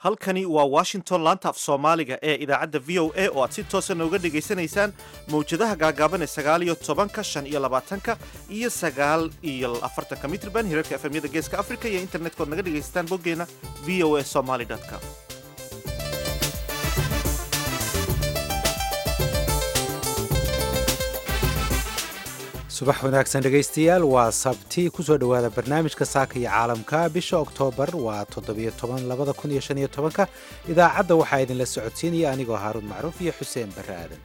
halkani waa washington laanta af soomaaliga ee idaacadda v o a oo aad si toosa nooga dhegaysanaysaan mawjadaha gaagaaban ee sagaal iyo tobanka shan iyo labaatanka iyo sagaal iyo afartanka mitrban hirarka efemyada geeska africa iyo internet-kood naga dhegaysataan boggeena v o a somaly com subax wanaagsan dhegaystayaal waa sabti kusoo dhowaada barnaamijka saaka iyo caalamka bisha oktoobar waa toddobiyo toban labada kun iyo shan iyo tobanka idaacadda waxaa idinla socodsiinaya anigoo haaruun macruuf iyo xuseen barre aadan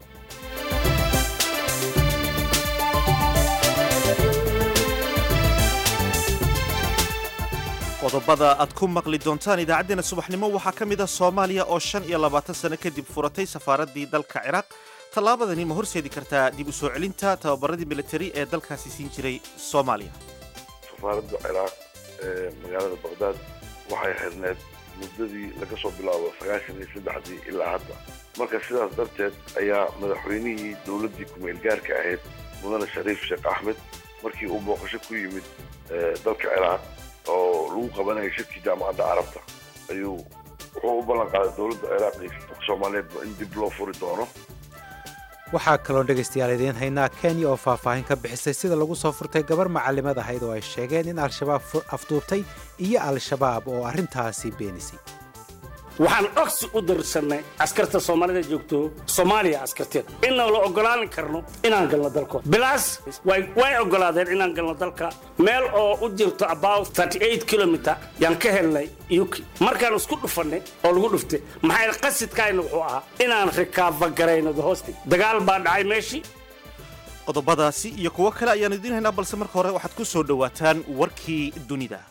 qodobada aad ku maqli doontaan idaacaddeenna subaxnimo waxaa ka mid ah soomaaliya oo shan iyo labaatan sano kadib furatay safaaraddii dalka ciraaq tallaabadani ma horseedi kartaa dib u soo celinta tababaradii militari ee dalkaasi siin jiray soomaaliya safaaradda ciraaq ee magaalada baqdaad waxay xirneed muddadii laga soo bilaabo sagaashan iyo saddexdii ilaa hadda marka sidaas darteed ayaa madaxweynihii dowladdii kumeel gaarka ahayd mudane shariif sheekh axmed markii uu booqasho ku yimid dalka ciraaq oo lagu qabanayay shirkii jaamacadda carabta ayuu wuxuu u ballan qaaday dowladda ciraaq iyo dadka soomaaliyeedba in dib loo furi doono waxaa kaloon dhegaystayaal idiin haynaa kenya oo faahfaahin ka bixisay sida lagu soo furtay gabar macalimad ahayd oo ay sheegeen in al-shabaab afduubtay iyo al-shabaab oo arrintaasi beenisay waxaan cogsi u darsannay askarta soomaalida joogto soomaaliya askarteeda inaan la ogolaan karno inaan galno dalkooda bilaas way oggolaadeen inaan galno dalka meel oo u jirto about kilomiter yaan ka helnay uk markaan isku dhufannay oo lagu dhuftay maxay qasidkayna wuxuu ahaa inaan rikaafagarayno hoosti dagaal baa dhacay meeshii qodobadaasi iyo kuwo kale ayaan idiin haynaa balse marka hore waxaad ku soo dhowaataan warkii dunida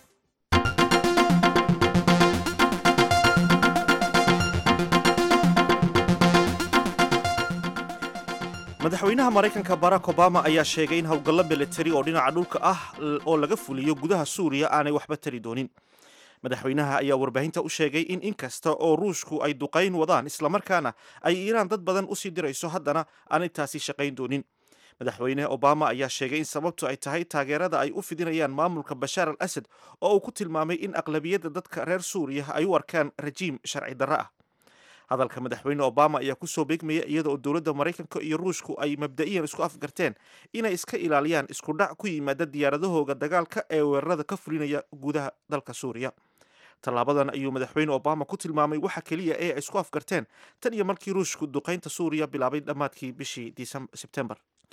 madaxweynaha maraykanka barack obama ayaa sheegay in howlgallo militari oo dhinaca dhulka ah oo laga fuliyo gudaha suuriya aanay waxba tari doonin madaxweynaha ayaa warbaahinta u sheegay in inkasta oo ruushku ay duqayn wadaan islamarkaana ay iiraan dad badan usii dirayso haddana aanay taasi shaqayn doonin madaxweyne obama ayaa sheegay in sababtu ay tahay taageerada ay u fidinayaan maamulka bashaar al asad oo uu ku tilmaamay in aqlabiyadda dadka reer suuriya ay u arkaan rajiim sharci darro ah hadalka madaxweyne obama ayaa kusoo beegmaya iyada oo dowladda maraykanka iyo ruushku ay mabda'iyan isku afgarteen inay iska ilaaliyaan isku dhac ku yimaada diyaaradahooga dagaalka ee weerarada ka fulinaya gudaha dalka suuriya tallaabadan ayuu madaxweyne obama ku tilmaamay waxa keliya ee ay isku afgarteen tan iyo markii ruushku duqaynta suuriya bilaabay dhammaadkii bishii sebtembar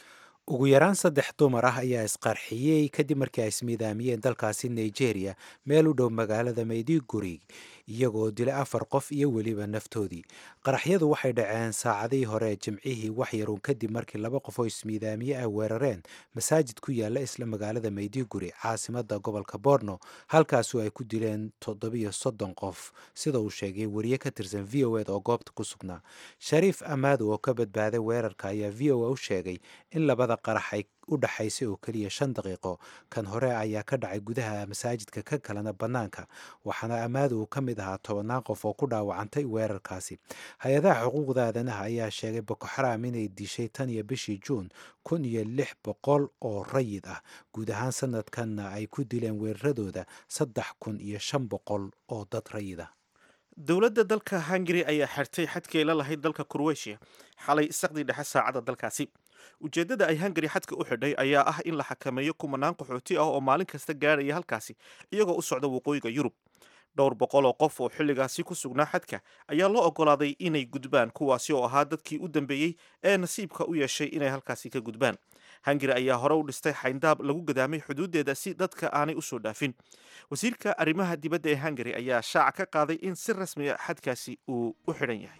ugu yaraan saddex dumar ah ayaa isqarxiyey kadib markii ay ismiidaamiyeen dalkaasi nigeria meel u dhow magaalada maydigurig iyagoo dilay afar qof iyo weliba naftoodii qaraxyadu waxay dhaceen saacadihii hore jimcihii waxyaruun kadib markii laba qof oo ismiidaamiye ah weerareen masaajid ku yaala isla magaalada maydiguri caasimada gobolka borno halkaasu ay ku dileen toddobiyo soddon qof sida uu sheegay wariye ka tirsan v o ed oo goobta ku sugnaa shariif amaado oo ka badbaaday weerarka ayaa v o a u sheegay in labada qarax ay u dhaxaysay oo keliya shan daqiiqo kan hore ayaa ka dhacay gudaha masaajidka ka kalena bannaanka waxaana amaado uu ka mid ahaa tobannaan qof oo ku dhaawacantay weerarkaasi hay-adaha xuquuqda aadanaha ayaa sheegay boko xaraam inay dishay tan iyo bishii juun kun iyo lix boqol oo rayid ah guud ahaan sanadkanna ay ku dileen weeraradooda saddex kun iyo shan boqol oo dad rayid ah dowladda dalka hungari ayaa xirtay xadkii la lahayd dalka kurweshiya xalay saqdii dhexe saacadda dalkaasi ujeeddada ay hungari xadka u xidhay ayaa ah in la xakameeyo kumanaan qaxooti ah oo maalin kasta gaadhaya halkaasi iyagoo u socda waqooyiga yurub dhowr boqol oo qof oo xilligaasi ku sugnaa xadka ayaa loo oggolaaday inay gudbaan kuwaasi oo ahaa dadkii u dambeeyey ee nasiibka u yeeshay inay halkaasi ka gudbaan hungari ayaa hore u dhistay xayndaab lagu gadaamay xuduuddeeda si dadka aanay usoo dhaafin wasiirka arrimaha dibadda ee hungari ayaa shaaca ka qaaday in si rasmiya xadkaasi uu u xidhan yahay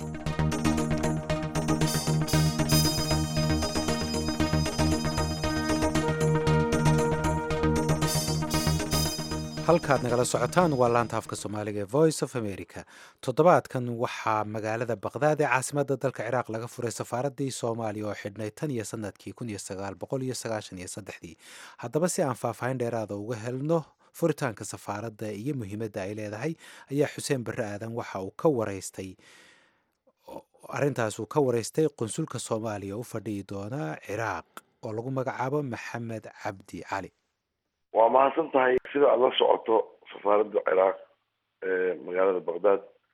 halkaad nagala socotaan waa laanta afka soomaaliga ee voice of america toddobaadkan waxaa magaalada baqdaad ee caasimadda dalka ciraaq laga furay safaaraddii soomaaliya oo xidhnay tan iyo sanadkii kun iyo sagaal boqol iyo sagaashan iyo saddexdii haddaba si aan faahfaahin dheeraada uga helno furitaanka safaaradda iyo muhiimadda ay leedahay ayaa xuseen barre aadan waxa uu ka waraystay arrintaas uu ka waraystay qunsulka soomaaliya u fadhiyi doona ciraaq oo lagu magacaabo maxamed cabdi cali waa mahadsan tahay sida aad la socoto safaaradda ciraaq ee magaalada baqdaad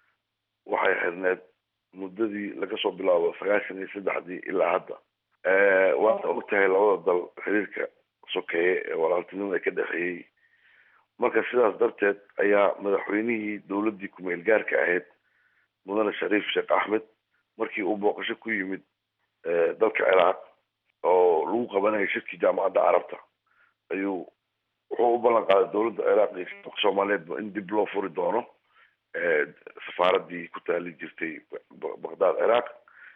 waxay xirneed muddadii laga soo bilaabo sagaashan iyo saddexdii ilaa hadda waad og tahay labada dal xiriirka sokeeye ee walaaltinimada ka dhexeeyey marka sidaas darteed ayaa madaxweynihii dowladdii ku-meel gaarka ahayd mudane shariif sheekh axmed markii uu booqasho ku yimid dalka ciraaq oo lagu qabanayay shirkii jaamacadda carabta ayuu wuxuu u ballan qaaday dowladda ciraaq iyo shacabka soomaaliyeedba in dib loo furi doono safaaradii ku taali jirtay baqdaad ciraaq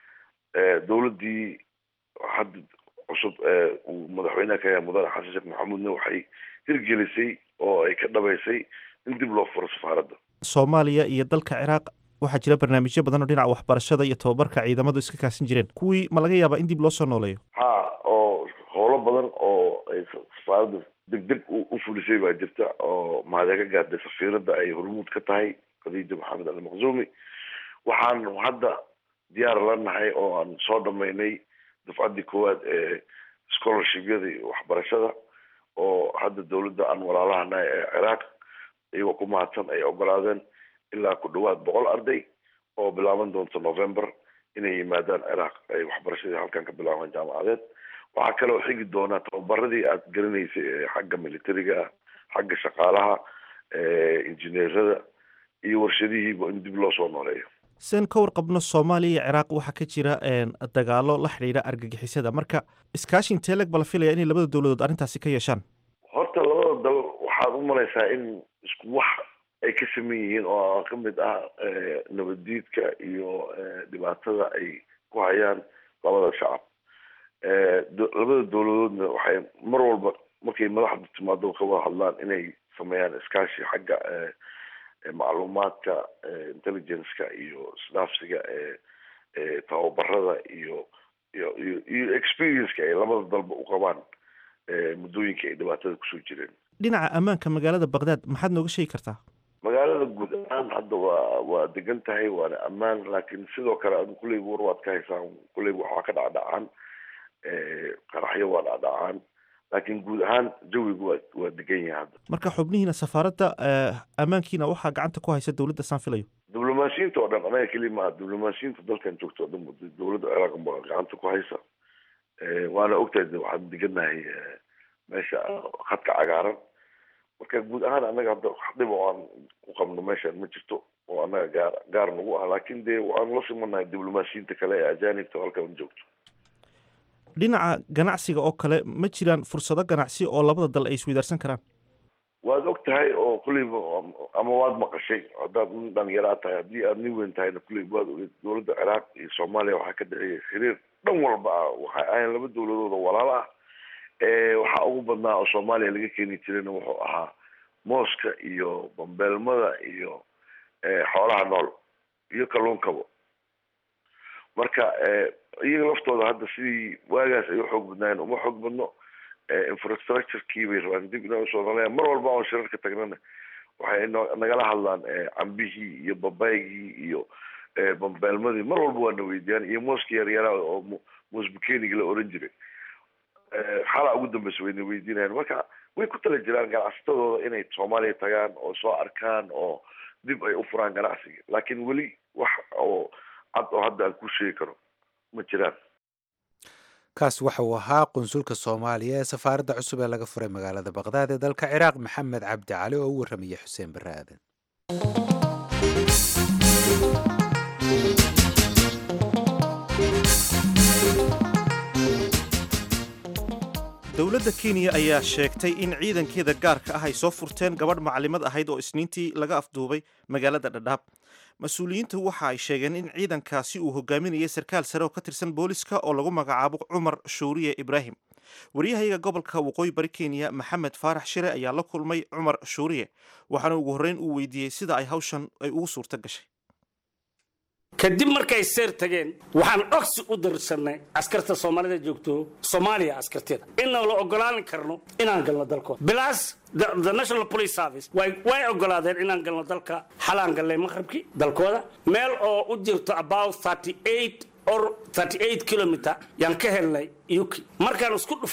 dowladdii hadda cusub uu madaxweynaha ka yahay mudane xasan sheekh maxamuudna waxay hirgelisay oo ay ka dhabaysay in dib loo furo safaaradda soomaaliya iyo dalka ciraaq waxaa jira barnaamijyo badan oo dhinaca waxbarashada iyo tababarka ciidamadu iska kaasin jireen kuwii ma laga yaabaa in dib loo soo nooleeyo ha oo howlo badan oo ay safaaradda deg deg u fulisay baa jirta oo mahadee ka gaartay safiiradda ay hormuud ka tahay khadiija maxamed ali maqzuumi waxaan hadda diyaar la nahay oo aan soo dhamaynay dafcaddii koowaad ee scholarshipyada iyo waxbarashada oo hadda dowladda aan walaalahanahay ee ciraaq iyagoo ku mahadsan ay ogolaadeen ilaa ku dhawaad boqol arday oo bilaaban doonta november inay yimaadaan ciraaq ay waxbarashadii halkan ka bilaabaan jaamacadeed waxaa kaloo xigi doonaa tababaradii aad garanaysay ee xagga militariga ah xagga shaqaalaha injineerada iyo warshadihiiba in dib loo soo nooleeyo sen ka warqabno soomaaliya iyo ciraaq waxaa ka jira dagaalo la xidhiidha argagixisada marka iskaashin teeleg ba la filaya inay labada dowladood arrintaasi ka yeeshaan horta labada dal waxaad u malaysaa in isku wax ay ka saman yihiin oo ka mid ah nabaddiidka iyo dhibaatada ay ku hayaan labada shacab labada dowladoodna waxay mar walba markay madaxda timaado ka wada hadlaan inay sameeyaan iskaashi xagga macluumaadka intelligenceka iyo isdhaafsiga ee tababarada iyo iyo iyo iyo experienceka ay labada dalba u qabaan muddooyinka ay dhibaatada kusoo jireen dhinaca ammaanka magaalada baqdaad maxaad nooga sheegi kartaa magaalada guud ahaan hadda waa waa degan tahay waana ammaan laakiin sidoo kale adu kulleyba war waad ka haysaan kulleyba waxaa ka dhacdhacaan qaraxyo waa dhacdhacaan laakiin guud ahaan jawigu waa waa degan yahay hadda marka xubnihiina safaaradda ammaankiina waxaa gacanta ku haysa dowladda saan filayo diblomaasiyiinta oo dhan anaga keli maaha diblomaasiyiinta dalkan joogta oo dhan dowladda ciraaq baa gacanta ku haysa waana ogtahay waxaan degannahay meesha khadka cagaaran marka guud ahaan annaga hadda wax dhib oo aan ku qabno meeshaan ma jirto oo annaga gaar gaar nagu ah laakiin dee waan la simanahay diblomaasiyiinta kale ee ajaanibta halkan joogto dhinaca ganacsiga oo kale ma jiraan fursado ganacsi oo labada dal ay isweydaarsan karaan waad og tahay oo kulleyba ama waad maqashay haddaad nin dhalinyaraa tahay haddii aad nin weyn tahayna kulleyba waad ogeed dowladda ciraaq iyo soomaaliya waxaa ka dhexeeya xiriir dhan walba ah waxay ahayn laba dowladood oo walaalo ah waxaa ugu badnaa oo soomaaliya laga keeni jirayna wuxuu ahaa mooska iyo bambeelmada iyo xoolaha nool iyo kalluunkaba marka iyaga laftooda hadda sidii waagaas ay uxoog badnaayeen uma xoog badno infrastructurekii bay rabaan dib inay usoo noleeyaan mar walba oon shirarka tagnana waxay nagala hadlaan cambihii iyo babaygii iyo bambeelmadii mar walba waa na weydiiyaan iyo mooska yaryaraa oo moosbukeniga la oran jiray xalaa ugu dambeysa wayna weydiinayaan marka way ku tala jiraan ganacsatadooda inay soomaaliya tagaan oo soo arkaan oo dib ay u furaan ganacsiga laakiin weli wax oo cad oo hadda aan ku sheegi karo ma jiraan kaas waxa uu ahaa qunsulka soomaaliya ee safaaradda cusub ee laga furay magaalada baqdaad ee dalka ciraaq maxamed cabdi cali oo u warramaya xuseen barre aadan dowladda kenya ayaa sheegtay in ciidankeeda gaarka ah ay soo furteen gabadh macalimad ahayd oo isniintii laga afduubay magaalada dhadhaab mas-uuliyiintu waxa ay sheegeen in ciidankaasi uu hogaaminayay sarkaal sare oo ka tirsan booliska oo lagu magacaabo cumar shuuriye ibraahim waryahayaga gobolka waqooyi bari kenya maxamed faarax shire ayaa la kulmay cumar shuuriye waxaana ugu horreyn uu weydiiyey sida ay hawshan ay ugu suurto gashay kadib markay seer tageen waxaan ogsi u darsannay askarta soomaalida joogto soomaaliya askarteeda inaan la ogolaan karno inaan galno dalkooda bilaas the national police service way way ogolaadeen inaan galno dalka xalaan gallay maqribkii dalkooda meel oo u jirto about 38 or 38 kilometer yaan ka helnay yuki markaan isku dhufannay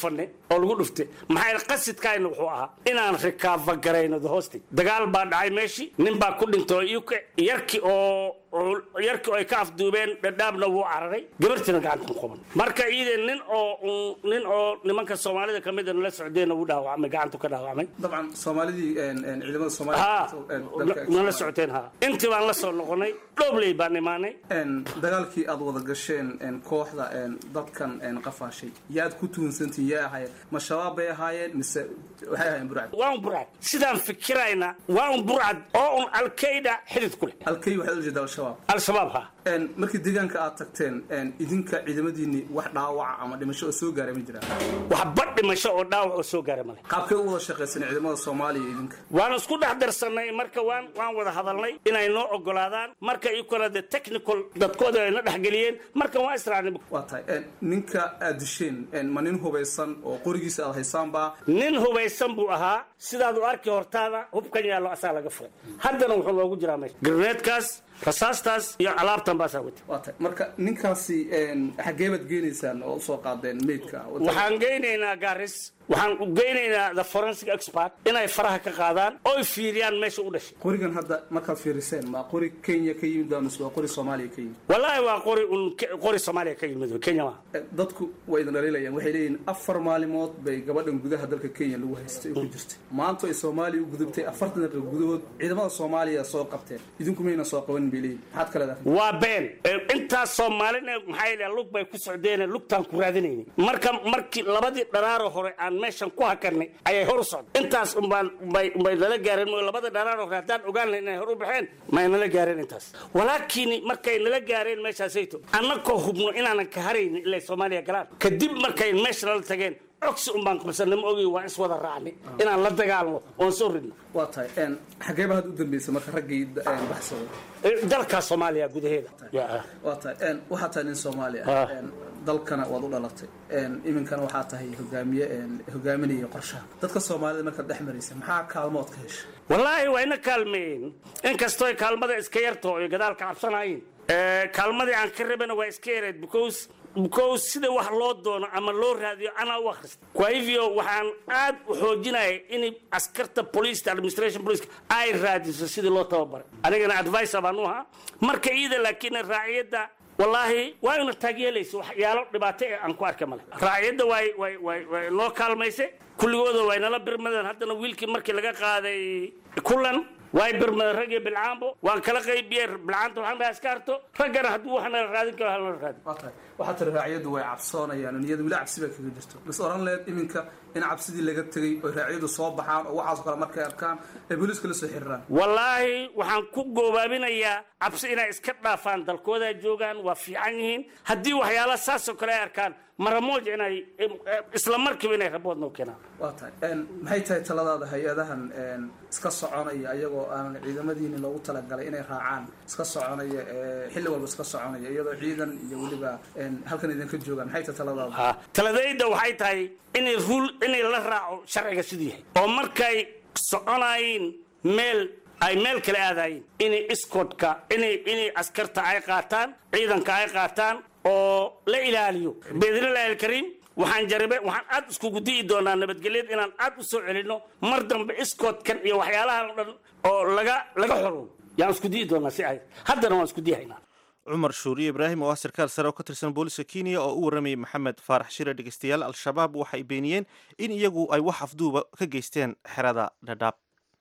oo lagu dhuftay maxaa yeele qasidkaayna wuxuu ahaa inaan rikaava garayno the hosting dagaal baa dhacay meeshii nin baa ku dhintay oo iyuka yarkii oo oo- yarkii oo ay ka afduubeen dhadhaabna wuu cararay gabartiina gacanta ku qaban marka iyada nin oo un- nin oo nimanka soomaalida ka mida nala socdeenna wuu dhaawacmay gacantu ka dhaawacmay dabcan soomaalidii een, een, ciidamada ha soomaalida een, dalka nala socoteen ha intii baan la soo noqonay dhoobley baan imaanay een, dagaalkii aad wada gasheen een, kooxda een, dadkan een, qafaashay yaad ku tuhunsantihin yaa ahaayeen ma shabaab bay ahaayeen mise waxay ahaayeen burcad waa un burcad sidaan fikirayna waa un burcad oo un alkayda xidid ku leh alkay waxaad ula jeeda al-shabaab al-shabaab ha Een, markii deegaanka aad tagteen een, idinka ciidamadiinni wax dhaawaca ama dhimasho oo soo gaaray ma jiraan waxba dhimasho oo dhaawac oo soo gaara male qaabkay u wada shaqaysan ciidamada soomaaliya iyo idinka waan isku dhex darsanay marka waan waan wada hadalnay inay noo ogolaadaan marka ii kale de technical dadkooda ay na dhexgeliyeen marka waan israacnay waa tahay een, ninka aad disheen een, ma nin hubaysan oo qorigiisa aad haysaanbaa nin hubaysan buu ahaa sidaad u arki hortaada hubkan yaallo asaa laga furay haddana wuxuu noogu jiraa meesha garneedkaas rasaastaas iyo alaabtan baasaa wata waa tahay marka ninkaasi een, xaggee baad geenaysaan oo usoo qaadeen meydka waxaan geynaynaa gaaris waxaan u geynaynaa the forensic expert inay faraha ka qaadaan oy fiiriyaan meesha u dhashay qorigan hadda markaad fiiriseen ma qori kenya ka yimid baa mise waa qori soomaaliya ka yimid wallaahi waa qori un qori soomaaliya ka yimid kenya maaha Eh, dadku way idin dhaliilayaan waxay leeyihiin afar maalimood bay gabadhan gudaha dalka kenya lagu haystay oo ku jirtay maanta ay soomaaliya u gudubtay afartan daqiiqo gudahood ciidamada soomaaliya soo qabteen idinku mayna soo qabanin bay leeyihin maxaad ka leedahay waa been Ee, intaas soomaalina maxaa yidhaha lug bay ku socdeen lugtaan ku raadinaynay marka markii labadii dharaaro hore aan meeshan ku hakanay ayay hor u socday intaas umbaan umbay umbay nala gaareen mooy labada dharaaro hore haddaan ogaan lahayn inay hor u baxeen may nala gaareen intaas walaakiin markay nala gaareen meeshaasayto annakoo hubno inaanan ka haraynin ilay soomaaliya galaan kadib markay meesha nala tageen cogsi umbaan qabsanay ma ogi waa is wada raacnay inaan la dagaalno oon soo ridno waa tahay een, xaggee baa hadda u dambeysay marka raggii een, baxsaday Ee, dalka soomaaliya gudaheeda Ya. waa tahay een, waxaa tahay nin soomaali ah Ah. een, dalkana waad u dhalatay een, iminkana waxaa tahay hogaamiye een, hogaaminaya qorshaha dadka soomaalida markaad dhex maraysa maxaa kaalmood ka hesha wallaahi waa ina kaalmeeyeen inkastoo ay kaalmada iska yarto ay gadaal ka cabsanayeen Eh, kaalmadii aan ka rabana waa iska yareed because because sida wax loo doono ama loo raadiyo anaa u akhrista kwa hivyo waxaan aad u xoojinaya in askarta police administration police ay raadiso sidii loo tababaray anigana advisor baan u ahaa marka iyada laakiin raaciyadda wallaahi waa ina taageelaysa waxyaalo dhibaato ee aan ku arka male raaciyadda way way way way noo kaalmaysay kulligooda way nala birmadeen haddana wiilkii markii laga qaaday kulan way birmadeen rag iyo bilcaanbo waan kala qaybiyey bilcaanta waxaan dhahay iska harto raggana hadduu wax nala raadin karo halala raadin waa tahay waxaa tiri raaciyaddu way cabsoonayaan niyada weli cabsi baa kaga jirto bas oran leed iminka in cabsidii laga tegey oo raaciyaddu soo baxaan oo waxaas kale markay arkaan ay booliiska la soo xiriiraan wallaahi waxaan ku goobaabinayaa cabsi inay iska dhaafaan dalkooda joogaan waa fiican yihiin haddii waxyaala saasoo kale ay arkaan maramooj inay isla markiiba inay rabood noo keenaan waa tahay een, maxay tahay taladaada hay-adahan een, iska soconaya ayagoo aanan ciidamadiini loogu talagalay inay raacaan iska soconaya ee, xilli walba iska soconaya iyadoo ciidan iyo weliba een, halkan idinka joogaan maxay tahay taladaada Ha, taladayda waxay tahay inay rul inay la raaco sharciga siduu yahay oo markay soconayiin meel ay meel kale aadayiin inay iskoodka inay inay askarta ay qaataan ciidanka ay qaataan oo la ilaaliyo biidnillahi alkariim waxaan jarabe waxaan aad iskugu di'i doonaa nabadgelyada inaan aad u soo celinno mar dambe iskoodkan iyo waxyaalahan oo dhan oo laga laga xorow yaan isku di'i doonaa si ay haddana waan isku diihaynaa cumar shuuriye ibraahim oo ah sarkaal sare oo ka tirsan booliska kenya oo u waramayay maxamed faarax shire dhegeystayaal al-shabaab waxay beeniyeen in iyagu ay wax afduuba ka geysteen xerada dhadhaab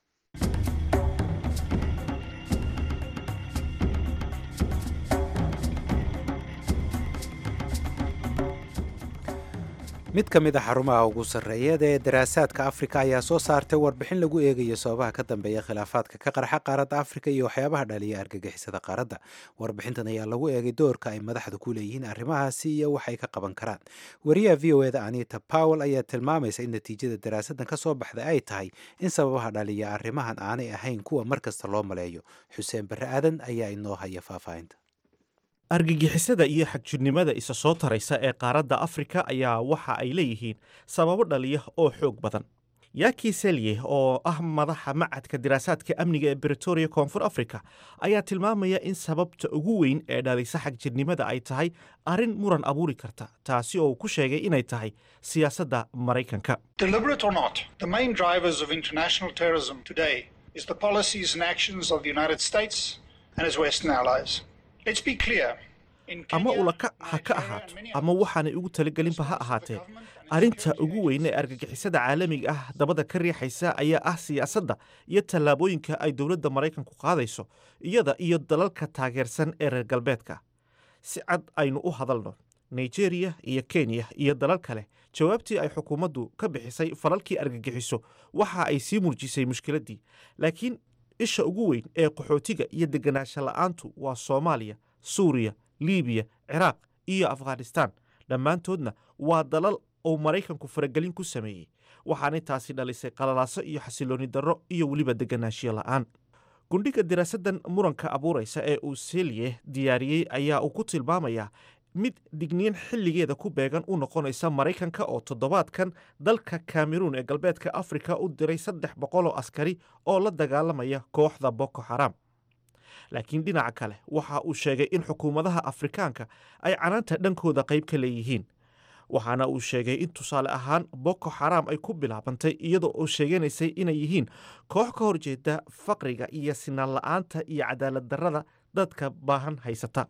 mid ka mid a xarumaha ugu sarreeyada ee daraasaadka afrika ayaa soo saartay warbixin lagu eegayo sababaha ka dambeeya khilaafaadka ka qarxa qaaradda afrika iyo waxyaabaha dhaliya argagixisada qaaradda warbixintan ayaa lagu eegay doorka ay madaxdu ku leeyihiin arrimahaasi iyo waxay ka qaban karaan wariyaha v o eda anita powell ayaa tilmaamaysa in natiijada daraasaddan ka soo baxday ay tahay in sababaha dhaliya arrimahan aanay ahayn kuwa mar kasta loo maleeyo xuseen barre aadan ayaa inoo haya faahfaahinta argagixisada iyo xagjirnimada isa soo taraysa ee qaaradda afrika ayaa waxa ay leeyihiin sababo dhaliya oo xoog badan yaki selye oo ah madaxa macadka diraasaadka amniga ee bretoria koonfur africa ayaa tilmaamaya in sababta ugu weyn ee dhalisa xagjirnimada ay tahay arrin muran abuuri karta taasi oo uu ku sheegay inay tahay siyaasadda maraykanka Deliberate or not, the main drivers of international terrorism today is the policies and actions of the United States and its Western allies. Let's be clear. In ama Kenya, ulaka ha ka Nigeria, ahaato and many ama waxaanay ugu talagelinba ha ahaatee arrinta ugu weyn ee argagixisada caalamiga ah dabada ka riixaysa ayaa ah siyaasadda iyo tallaabooyinka ay dowladda maraykanku qaadayso iyada iyo dalalka taageersan ee reer galbeedka si cad aynu u hadalno nigeria iyo kenya iyo dalal kale jawaabtii ay xukuumaddu ka bixisay falalkii argagixiso waxa ay sii murjisay mushkiladdii laakiin isha ugu weyn ee qaxootiga iyo deganaansho la'aantu waa soomaaliya suuriya libiya ciraaq iyo afghanistaan dhammaantoodna waa dalal uu maraykanku faragelin ku sameeyey waxaanay taasi dhalisay qalalaaso iyo xasilooni darro iyo weliba deganaanshiyo la'aan gundhiga diraasaddan muranka abuuraysa ee uu selye diyaariyey ayaa uu ku tilmaamayaa mid digniin xilligeeda ku beegan u noqonaysa maraykanka oo toddobaadkan dalka kameruun ee galbeedka afrika u diray saddex boqol oo askari oo la dagaalamaya kooxda boko xaram laakiin dhinaca kale waxa uu sheegay in xukuumadaha afrikaanka ay canaanta dhankooda qayb ka leeyihiin waxaana uu sheegay in tusaale ahaan boko xaram ay ku bilaabantay iyadoo oo sheeganaysay inay yihiin koox ka horjeeda faqriga iyo sinaan la'aanta iyo cadaalad darrada dadka baahan haysata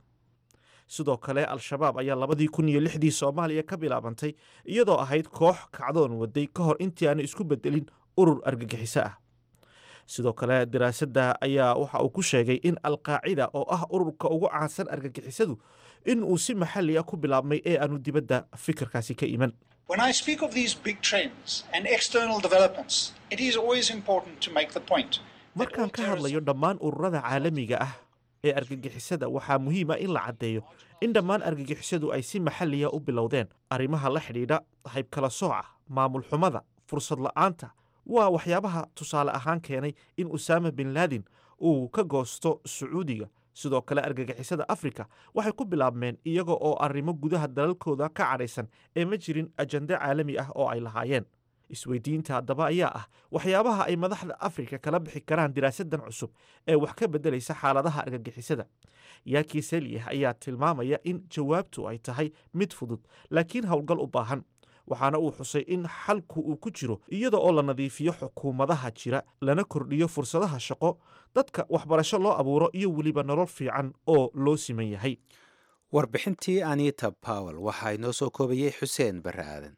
sidoo kale al-shabaab ayaa labadii kun iyo lixdii soomaaliya ka bilaabantay iyadoo ahayd koox kacdoon waday ka hor intii aanu isku bedelin urur argagixiso ah sidoo kale daraasadda ayaa waxa uu ku sheegay in alqaacida oo ah ururka ugu caansan argagixisadu in uu si maxalli ah ku bilaabmay ee aanu dibadda fikirkaasi ka iman When I speak of these big trends and external developments, it is always important to make the point. that all markaan ka terrorism hadlayo dhammaan ururada caalamiga ah ee argagixisada waxaa muhiim ah in la caddeeyo in dhammaan argagixisadu ay si maxalliya u bilowdeen arrimaha la xidhiidha haybkala sooca maamul xumada fursad la'aanta waa waxyaabaha tusaale ahaan keenay in usaama bin laadin uu ka goosto sacuudiga sidoo kale argagixisada afrika waxay ku bilaabmeen iyaga oo arrimo gudaha dalalkooda ka cadhaysan ee ma jirin ajande caalami ah oo ay lahaayeen isweydiinta haddaba ayaa ah waxyaabaha ay madaxda afrika kala bixi karaan diraasadan cusub ee wax ka beddelaysa xaaladaha argagixisada yaakii selyeh ayaa tilmaamaya in jawaabtu ay tahay mid fudud laakiin howlgal u baahan waxaana uu xusay in xalku uu ku jiro iyada oo la nadiifiyo xukuumadaha jira lana kordhiyo fursadaha shaqo dadka waxbarasho loo abuuro iyo weliba nolol fiican oo loo siman yahay warbixintii anita powell waxaa inoo soo koobayey xuseen barre aadan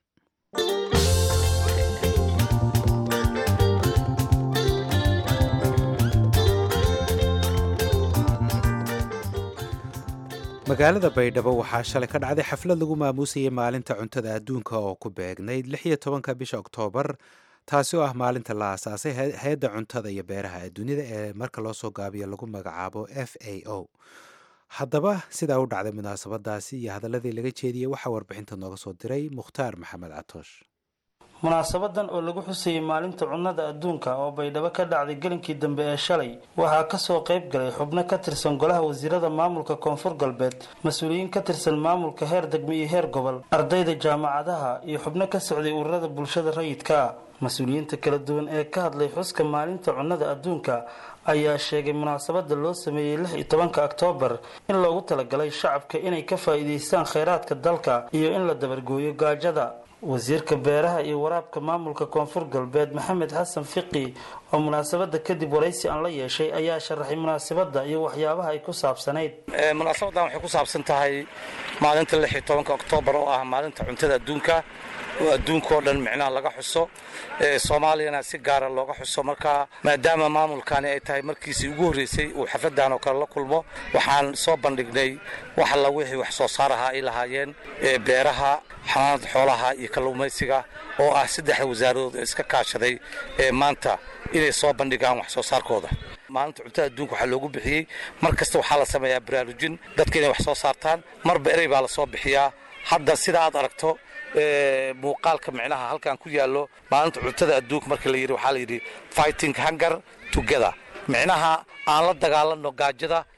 magaalada baydhabo waxaa shalay ka dhacday xaflad lagu maamuusayay maalinta cuntada adduunka oo ku beegnayd lix iyo tobanka bisha oktoobar taasi oo ah maalinta la aasaasay hay-adda cuntada iyo beeraha ee dunida ee marka loo soo gaabiyo lagu magacaabo f a o haddaba sidaa u dhacday munaasabadaasi iyo hadaladii laga jeediyey waxaa warbixinta nooga soo diray mukhtaar maxamed catoosh munaasabadan oo lagu xusayay maalinta cunnada adduunka oo baydhabo ka dhacday gelinkii dambe ee shalay waxaa kasoo qayb galay xubno ka tirsan golaha wasiirada maamulka koonfur galbeed mas-uuliyiin ka tirsan maamulka heer degme iyo heer gobol ardayda jaamacadaha iyo xubno ka socday ururada bulshada rayidka ah mas-uuliyiinta kala duwan ee ka hadlay xuska maalinta cunnada adduunka ayaa sheegay munaasabada loo sameeyey lix iyo tobanka oktoobar in loogu talagalay shacabka inay ka faa'iidaystaan kheyraadka dalka iyo in la dabargooyo gaajada wasiirka beeraha iyo waraabka maamulka koonfur galbeed maxamed xasan fiqi oo munaasabada kadib waraysi aan la yeeshay ayaa sharaxay munaasabada iyo waxyaabaha ay ku saabsanayd munaasabadan waxay ku saabsan tahay maalinta lix iyo tobanka oktoobar oo ah maalinta cuntada adduunka oo adduunkao dhan micnaha laga xuso soomaaliyana si gaara looga xuso marka maadaama maamulkani ay tahay markiisii ugu horreysay uu xafladan oo kale la kulmo waxaan soo bandhignay wax alla wixii wax soo saaraha ay lahaayeen beeraha xanaanada xoolaha iyo kalluumaysiga oo ah saddexda wasaaradood ee iska kaashaday ee maanta inay soo bandhigaan wax soo saarkooda maalinta cuntada adduunka waxaa loogu bixiyey mar kasta waxaa la sameeyaa baraarujin dadka inay wax soo saartaan marba erey baa la soo bixiyaa hadda sida aad aragto muuqaalka micnaha halkan ku yaallo maalinta cuntada adduunka marka la yidhi waxaa la yidhi fighting hunger together micnaha aan la dagaalanno gaajada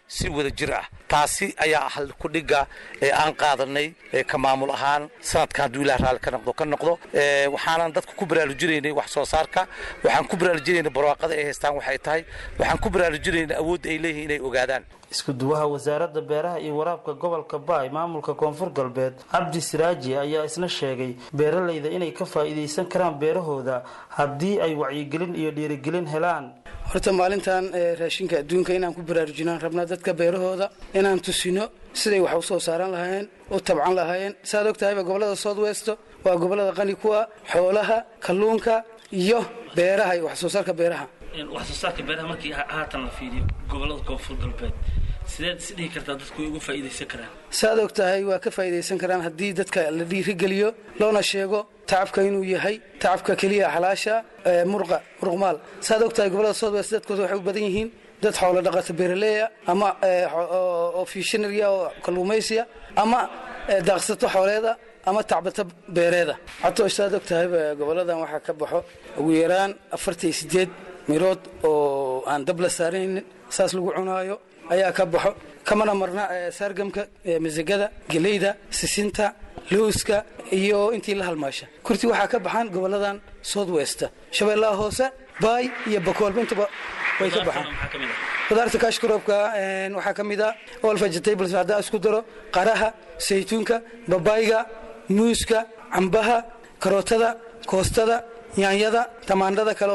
si wada jir ah taasi ayaa ah kudhiga ee aan qaadanay ka maamul ahaan sanadka hadduu ilaah raalli ka noqdo ka noqdo waxaanan dadku ku baraarujinaynay wax soo saarka waxaan ku baraarujinaynay barwaaqada ay haystaan waxay tahay waxaan ku baraarujinaynay awoodda ay leeyihiin inay ogaadaan isku duwaha wasaaradda beeraha iyo waraabka gobolka baay maamulka koonfur galbeed cabdi siraaji ayaa isna sheegay beeralayda inay ka faa'iidaysan karaan beerahooda haddii ay wacyigelin iyo dhiirigelin helaan horta maalintan raashinka adduunka inaan ku baraarujinaan rabnaa dadka beerahooda inaan tusino siday wax u soo saaran lahaayeen u tabcan lahaayeen saaad og tahayba gobollada south west waa gobollada qani ku ah xoolaha kalluunka iyo beeraha iyo wax soo saarka beeraha wax soo saarka beeraha markii haatan la fiiriyo gobollada koonfur galbeed sideed is dhihi kartaa dadku way uga faa'iidaysan karaan saaad og tahay waa ka faa'iidaysan karaan haddii dadka la dhiirigeliyo loona sheego tacabka inuu yahay tacabka keliya xalaasha murqa muruqmaal saaad og tahay gobollada south west dadkooda waxay u badan yihiin dad xoolo dhaqata beeraleya ama oo fishinariya oo kalluumaysiya ama daaqsato xooleeda ama tacbata beereeda catoosh saad og tahayba gobolladan waxaa ka baxo ugu yaraan afartan iyo sideed mirood oo aan dab la saaraynin saas lagu cunaayo ayaa ka baxo kamana marna saargamka masagada geleyda sisinta lowska iyo intii la halmaasha kurti waxaa ka baxaan gobolladan south west shabeellaha hoose baay iyo bakoolba intaba way ka baxaan qudaarta kaashkaroobka waxaa ka mid a all vegetables haddaan isku daro qaraha saytuunka babayga muuska cambaha karootada koostada yaanyada tamaandhada kale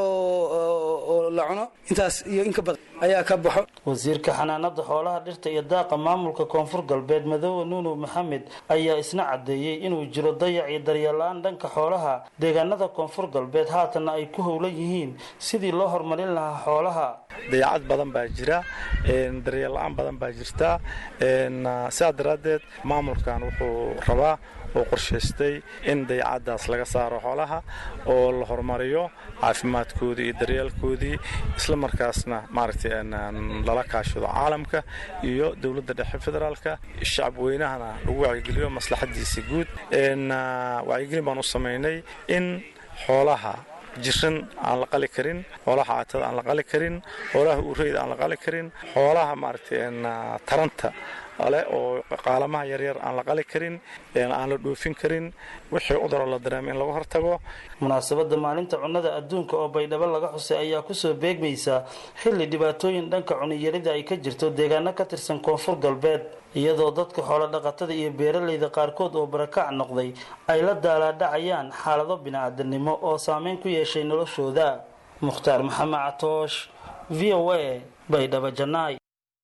oo la cuno intaas iyo inka badan ayaa ka baxo wasiirka xanaanada xoolaha dhirta iyo daaqa maamulka koonfur galbeed madoobe nuunu maxamed ayaa isna caddeeyey inuu jiro dayac iyo daryeel-la-aan dhanka xoolaha deegaanada koonfur galbeed haatanna ay ku howlan yihiin sidii loo horumarin lahaa xoolaha dayacad badan baa jira daryeel la-aan badan baa jirta sidaa daraaddeed maamulkan wuxuu rabaa oo qorshaystay in dayacadaas laga saaro xoolaha oo la horumariyo caafimaadkoodii iyo daryeelkoodii isla markaasna maaragtay lala kaashado caalamka iyo dowladda dhexe federaalka shacab weynahana lagu wacyigeliyo maslaxadiisa guud wacyigelin baan u samaynay in xoolaha jiran aan la qali karin xoolaha caatada aan la qali karin xoolaha uureyda aan la qali karin xoolaha maaragtay taranta ale oo qaalamaha yaryar aan la qali karin aan la dhoofin karin wixii cuduroo la dareemo in laga hortago munaasabadda maalinta cunnada adduunka oo baydhabo laga xusay ayaa kusoo beegmaysa xilli dhibaatooyin dhanka cuniyarida ay ka jirto deegaano ka tirsan koonfur galbeed iyadoo dadka xoolo dhaqatada iyo beeralayda qaarkood oo barakac noqday ay la daalaadhacayaan xaalado bini-aadanimo oo saameyn ku yeeshay noloshooda mukhtaar maxamed catoosh v o a baydhabo janaay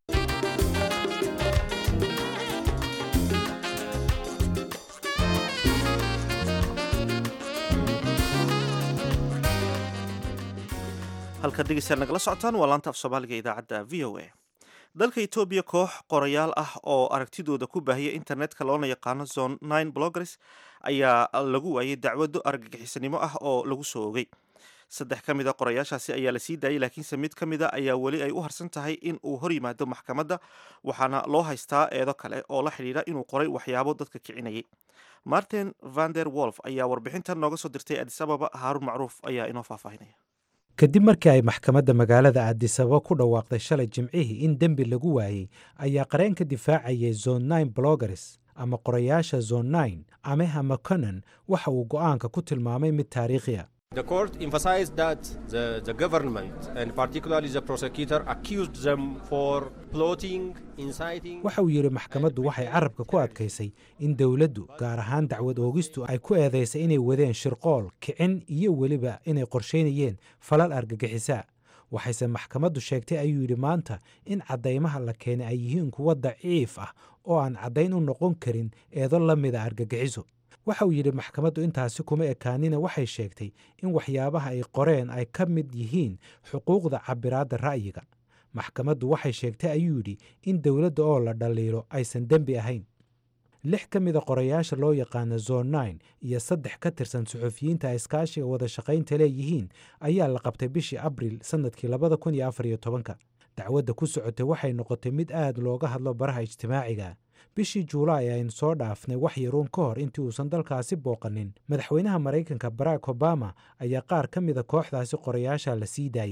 halkaad dhegeystayaal nagala socotaan waa laanta af soomaaliga idaacadda v o a dalka etoobiya koox qorayaal ah oo aragtidooda ku baahiya internetka loona yaqaano zone nine bloggers ayaa lagu waayay dacwado argagixisanimo ah oo lagu soo ogay saddex ka mid a qorayaashaasi ayaa la sii daayay laakiinse mid ka mid a ayaa weli ay u harsan tahay in uu hor yimaado maxkamadda waxaana loo haystaa eedo kale oo la xidhiidha inuu qoray waxyaabo dadka kicinayay martin vander wolf ayaa warbixintan nooga soo dirtay adis ababa haarun macruuf ayaa inoo faahfaahinaya kadib markii ay maxkamadda magaalada aadisababa ku dhawaaqday shalay jimcihii in dembi lagu waayey ayaa qareen ka difaacayay zone nine bloggers ama qorayaasha zone nine ameha maconan waxa uu go'aanka ku tilmaamay mid taariikhiya The court emphasized that the, the government, and particularly the prosecutor, accused them for plotting, inciting. waxa uu yidhi maxkamaddu waxay carabka ku adkaysay in dowladdu gaar ahaan dacwad oogistu ay ku eedaysay inay wadeen shirqool kicin iyo weliba inay qorshaynayeen falal argagixisaa waxayse maxkamaddu sheegtay ayuu yidhi maanta in caddaymaha la keenay ay yihiin kuwo daciif ah oo aan caddayn u noqon karin eedo la mida argagixiso waxa uu yidhi maxkamaddu intaasi kuma ekaanina waxay sheegtay in waxyaabaha ay qoreen ay ka mid yihiin xuquuqda cabiraadda ra'yiga maxkamaddu waxay sheegtay ayuu yidhi in dowladda oo la dhaliilo aysan dembi ahayn lix ka mida qorayaasha loo yaqaano zone nine iyo saddex ka tirsan suxufiyiinta ay iskaashiga wada shaqaynta leeyihiin ayaa la qabtay bishii abril sannadkii labada kun iyo afar iyo tobanka dacwadda ku socotay waxay noqotay mid aad looga hadlo baraha ijtimaaciga bishii juulaay aynu soo dhaafnay wax yaruun ka hor intii uusan dalkaasi booqanin madaxweynaha maraykanka barack obama ayaa qaar ka mida kooxdaasi qorayaasha la sii daayey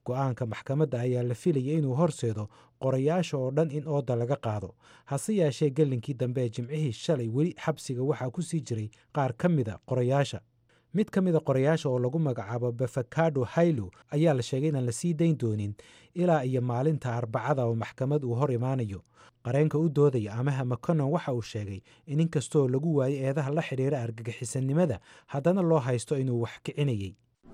go-aanka maxkamadda ayaa la filaya inuu horseedo qorayaasha oo dhan in ooda laga qaado hase yeeshee gelinkii dambe ee jimcihii shalay weli xabsiga waxaa ku sii jiray qaar ka mida qorayaasha mid ka mida qorayaasha oo lagu magacaabo befakado haylo ayaa la sheegay inaan la sii dayn doonin ilaa iyo maalinta arbacada oo maxkamad uu hor imaanayo qareenka u doodaya amaha maconon waxa uu sheegay in inkastoo lagu waayay eedaha la xidhiira argagixisannimada haddana loo haysto inuu wax kicinayey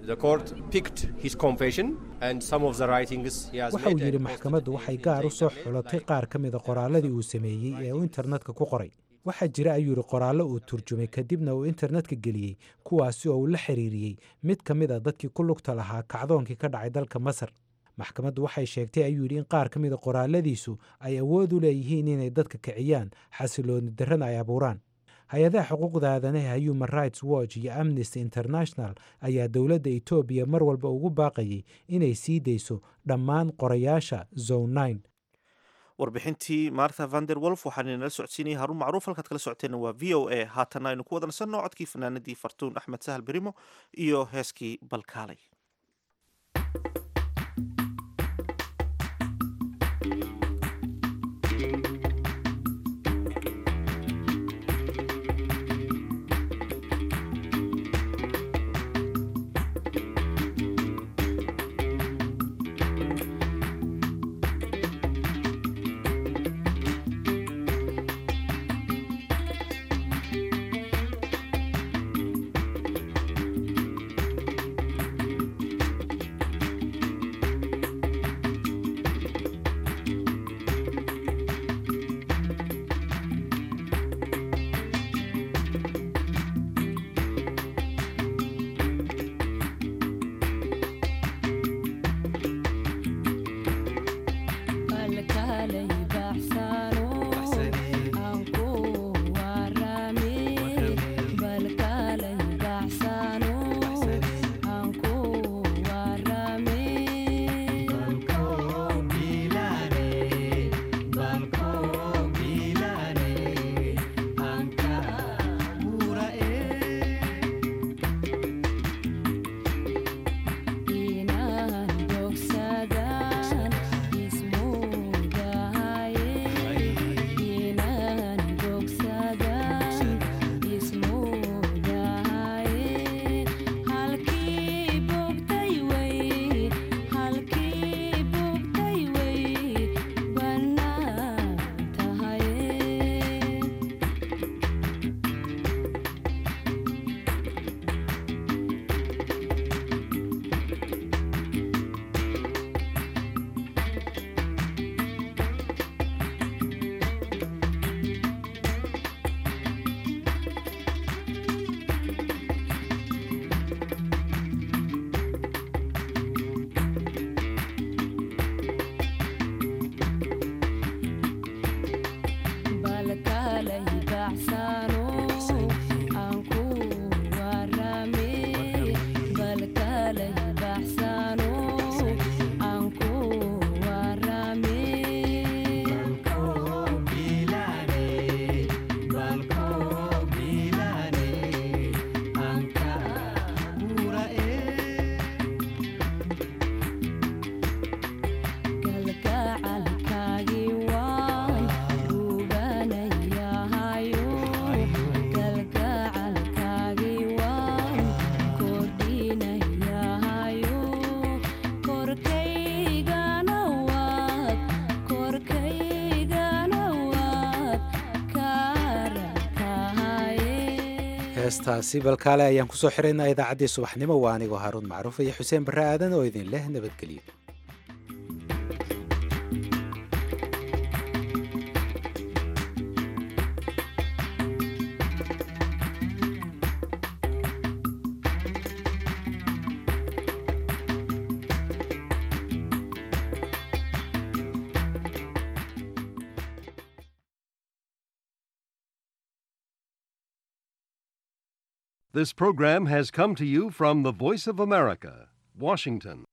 waxa uu yidhi maxkamaddu waxay gaar u soo xulatay qaar ka mida qoraalladii uu sameeyey ee uu internetka ku qoray waxaa jira ayuu yidhi qoraallo uu turjumay kadibna uu internetka geliyey kuwaasi oo uu la xiriiriyey mid ka mid a dadkii ku lugta lahaa kacdoonkii ka dhacay dalka masar maxkamaddu waxay sheegtay ayuu yidhi in qaar ka mida qoraalladiisu ay awood u leeyihiin inay dadka kiciyaan xasilooni darrana ay abuuraan hay-adaha xuquuqda aadanaha human rights watch iyo amnesty international ayaa dowladda etoobiya mar walba ugu baaqayay inay sii dayso dhammaan qorayaasha zone warbixintii martha vander wolf waxaan inala socodsiinayay haruun macruuf halkaad kala socoteenna waa v o a haatanna aynu ku wadansanno codkii fanaanadii fartuun axmed sahal berimo iyo heeskii balkaalay heestaasi balkaale ayaan kusoo xiraynaa idaacaddii subaxnimo waa anigoo haaruun macruuf iyo xuseen barre aadan oo idin leh nabadgelyo This program has come to you from the Voice of America, Washington.